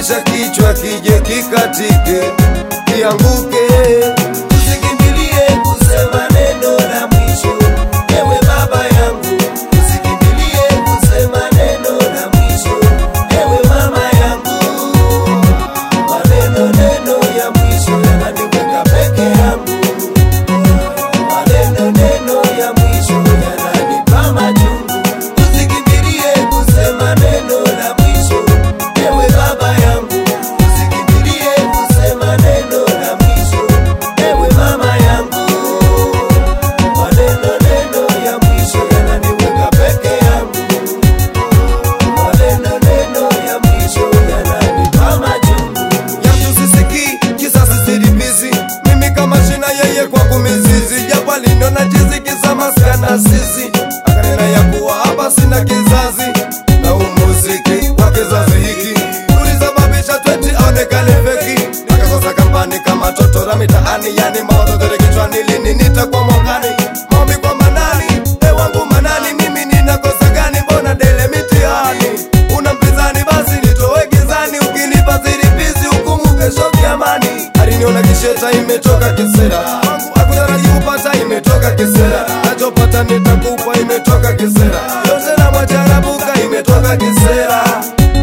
kusababisha kichwa kije kikatike kianguke. Usikimbilie kusema neno la mwisho, ewe baba yangu. Usikimbilie kusema neno la mwisho, ewe mama yangu. Maneno neno ya mwisho yananiweka peke yangu. Maneno neno ya mwisho yananipa machungu. Usikimbilie kusema neno la mwisho, ewe baba yangu. Usikimbilie kusema neno la mwisho, ewe mama yangu. Maneno neno ya mwisho yananiweka peke yangu. Maneno neno ya mwisho yananipa machungu. ya tusisiki kisasi silipizi mimi kama shina yeye kwangu mizizi japo aliniona chizi kisa maskana sisi akanena ya kuwa hapa sina kizazi na umuziki wa kizazi hiki ulisababisha tweti aonekane feki akakosa kampani kama toto la mitaani yani mawazo tere kichwani lini nitakuwa mwangani maombi kwa manani e wangu manani mimi ninakosa gani mbona dele mitihani una mpinzani basi nitoe gizani ukinipa zilipizi hukumu kesho kiamani aliniona kisheta imetoka kisera wangu akutaraji kupata imetoka kisera nachopata nitakupa imetoka kisera yote na mwacharabuka imetoka kisera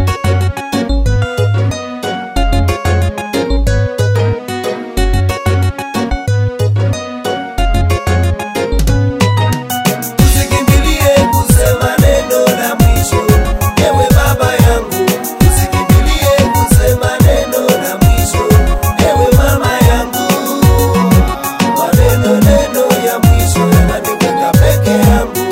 Usikimbilie kusema neno la mwisho, ewe baba yangu. Usikimbilie kusema neno la mwisho, ewe mama yangu. Maneno neno ya mwisho yananiweka peke yangu.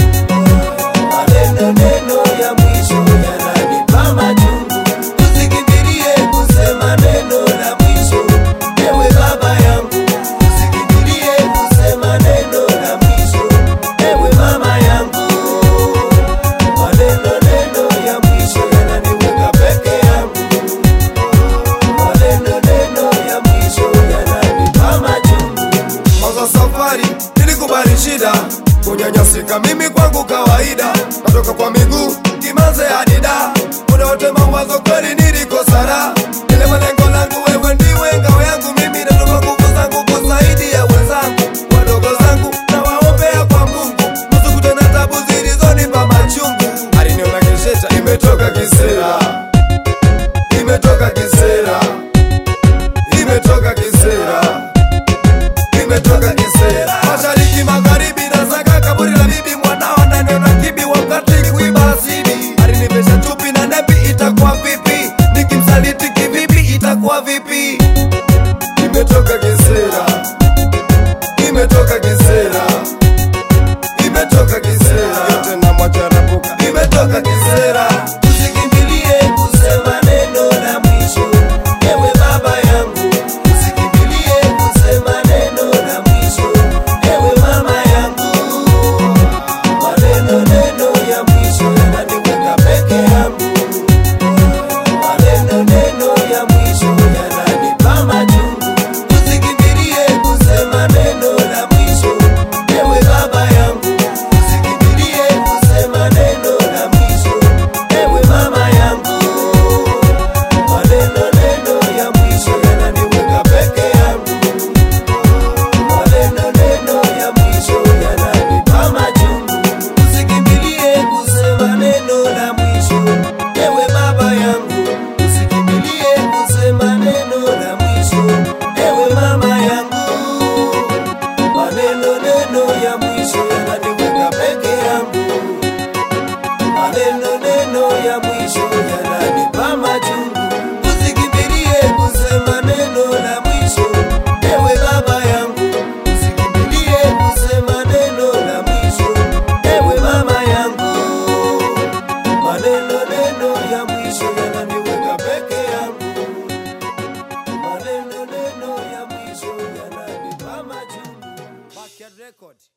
Maneno neno ya mwisho yananipa machungu. Usikimbilie kusema neno la mwisho, ewe baba yangu. Usikimbilie kusema neno la mwisho, ewe mama yangu. Maneno neno ya mwisho yananiweka peke yangu. Maneno neno ya mwisho yananipa machungu. Mwanzo safari nilikubali shida, kunyanyasika mimi kwangu kawaida, natoka kwa miguu kimaze hadi da, muda wote mawazo kweli nilikosa raha. Ile malengo langu wewe ndiwe ngao yangu, mimi natoka nguvu zangu kwa zaidi ya wenzangu wadogo zangu, na waombea kwa Mungu nusu kutana tabu zilizonipa machungu. Aliniona kisheta imetoka kisera, imetoka kisera, imetoka kisera imetoka kisera mashariki magharibi na saka kaburi la bibi mwanao ananiona kibi wakati kuiba asibi alinivesha chupi na nepi itakuwa vipi nikimsaliti kivipi itakuwa vipi imetoka kisera imetoka kisera imetoka kisera yote na mwacharabuka imetoka kisera Usikimbilie kusema neno la mwisho, ewe baba yangu. Usikimbilie kusema neno la mwisho, ewe mama yangu. Maneno neno ya mwisho yananiweka peke yangu. Maneno neno ya mwisho yananipa machungu. Usikimbilie kusema neno la mwisho, ewe baba yangu. Usikimbilie kusema neno la mwisho, ewe mama yangu. Maneno neno ya mwisho yananiweka peke yangu. Maneno neno ya mwisho yananipa machungu. Usikimbilie kusema neno la mwisho, ewe baba yangu. Usikimbilie kusema neno la mwisho, ewe mama yangu. Maneno neno ya mwisho yananiweka peke yangu. Maneno neno ya mwisho yananipa machungu. Usikimbilie kusema neno la mwisho, ewe baba yangu. Usikimbilie kusema neno la mwisho, ewe mama yangu. Maneno neno ya mwisho yananiweka peke yangu. Maneno neno ya mwisho yananipa machungu. Backyard Record.